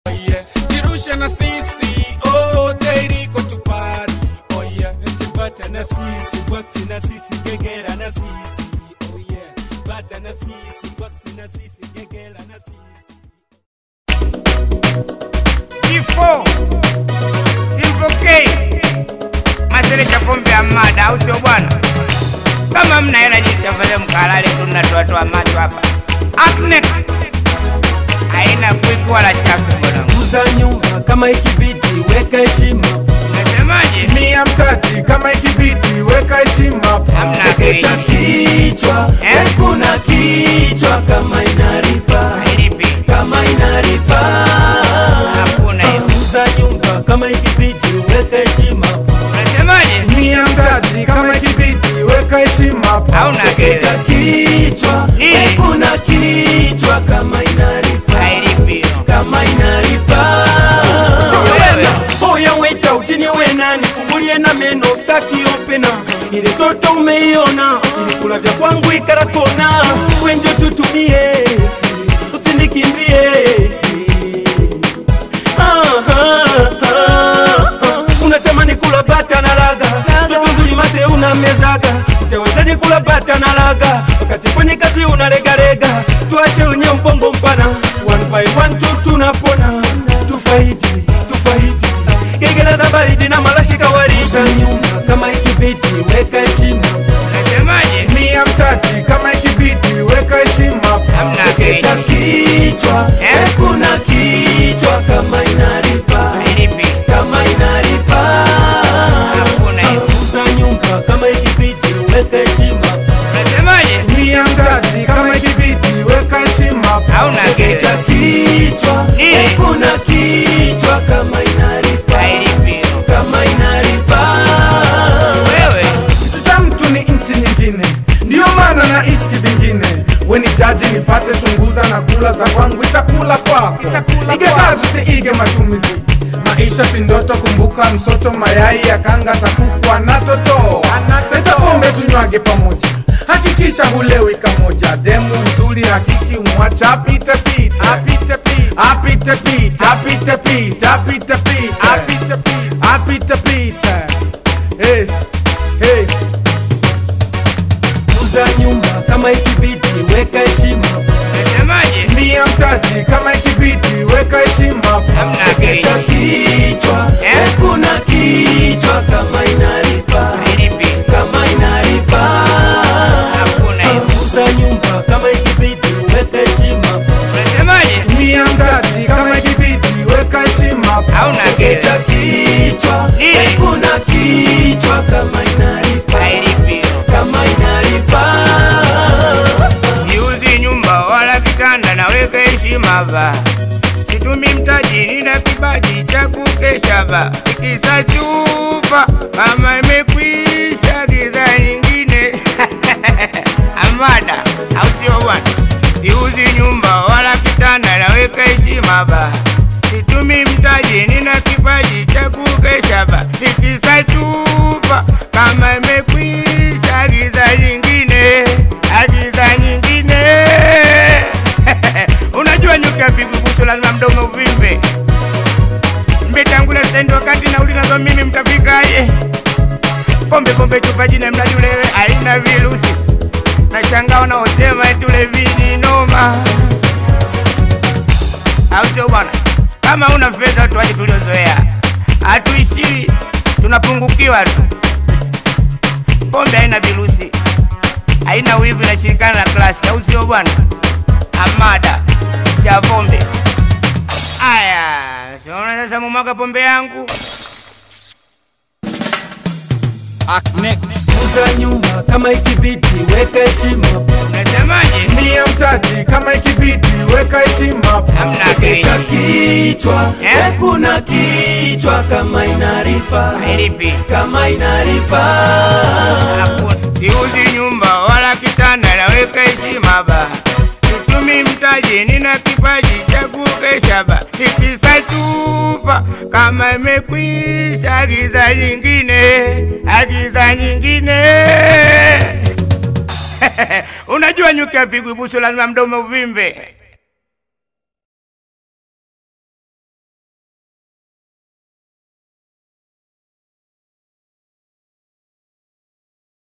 oh yeah. Jirushe na sisi, oh, Jericho tupari, oh yeah. Bata na sisi, boxi na sisi, gegera na sisi. Oh yeah. Bata na sisi, boxi na sisi, gegera na sisi. Kifo simpokei masere cha pombe ya mada, au sio bwana? Kama mna hela jinsi afadhali mkalale tu, mnatoatoa macho hapa. Up next haina kwiki wala chafu bwana. Uza nyumba kama ikibidi, weka heshima. Unasemaje? Mia mtaji kama ikibidi, weka heshima. Hamna Chekecha bei. kichwa, Eh? kuna kichwa kama inaripa, Hailipi. kama inaripa. Hakuna hiyo. Uza nyumba kama ikibidi, weka heshima. Unasemaje? Mia mtaji kama ikibidi, weka heshima. Hauna Chekecha kile. kichwa, Nini? kuna kichwa kama inaripa, Hailipi hiyo. kama inaripa. Wewe. Oya weta utini wena nifungulie na meno staki opena ile toto umeiona ilikula vya kwangu ikarakona wenjo tutumie usinikimbie Ah, ah, ah, ah. unatamani kula bata na laga toto nzuri mate unamezaga utawezaje kula bata na laga wakati kwenye kazi unalegalega tuache wenye ubongo mpana one by one tu tunapona tufaiti tufaiti gegela za baridi na marashi kawaida nyumba kama ikibiti weka heshima Unasemaje? Mia mtaji kama ikibidi, weka heshima. Hamna chekecha bei. kichwa Eh? kuna kichwa kama inaripa Hailipi. kama inaripa Hakuna hiyo. uza nyumba kama ikibiti weka heshima Unasemaje? Mia mtaji kama ikibidi, weka heshima. Hauna chekecha kile. kichwa Nini? kuna kichwa kama inaripa Hailipi hiyo. kama inaripa Wewe. Kitu cha mtu ni nchi nyingine, ndiyo maana naishi kivingine. Weni jaji nifate, chunguza na kula za kwangu, itakula kwako. Ige kazi siige matumizi, maisha si ndoto. Kumbuka msoto, mayai ya kanga takukwa na toto. Leta pombe tunywage pamoja, hakikisha hulewi kamoja. Demu nzuri hakiki umwacha apite pite, apite pite, apite pite, apite pite, apite pite, apite pite, apite pite. Hey, hey. uza nyumba kama ikibiti weka heshima Unasemaje? Mia mtaji kama ikibidi, weka heshima. Hamna chekecha bei. kichwa Eh? kuna kichwa kama inaripa Hailipi. kama inaripa Hakuna hiyo. uza nyumba kama ikibiti weka heshima Unasemaje? Mia mtaji kama ikibidi, weka heshima. Hauna chekecha kile. kichwa Nini? kuna kichwa kama inaripa Hailipi hiyo. kama inaripa Siuzi nyumba wala kitanda, naweka heshima ba. Situmi mtaji, nina kibaji cha kukesha ba. Ikisa chupa kama imekwisha, giza nyingine amada, au sio bwana? Siuzi nyumba wala kitanda, naweka heshima ba. Situmi mtaji, nina kipaji cha kukesha ba. Ikisa chupa kama imekwisha, giza nyingine, agiza nyingine unajua nyuki apigwi busu, lazima mdomo uvimbe. Mmetangula stendi wakati nauli nazo mimi, mtafikaje? Pombe pombe chupa jina mradi ulewe, haina virusi. Nashangaa wanaosema eti ulevi ni noma, au sio bwana? Kama una fedha, watu waje tuliozoea, hatuishiwi, tunapungukiwa tu. Pombe haina virusi, haina wivu, inashirikana na klasi, au sio bwana? Amada cha pombe. Aya, siona sasa mumwaga pombe yangu. uza nyumba kama ikibiti weka heshima Unasemaje? Mia mtaji kama ikibidi, weka heshima. Hamna chekecha bei. kichwa Eh? kuna kichwa kama inaripa Hailipi. kama inaripa Hakuna. Siuzi nyumba wala kitanda, naweka heshima ba. Situmi mtaji, nina kipaji cha kukesha ba. Nikisa chupa kama imekwisha, agiza nyingine, agiza nyingine. Unajua nyuki apigwi busu, lazima mdomo uvimbe.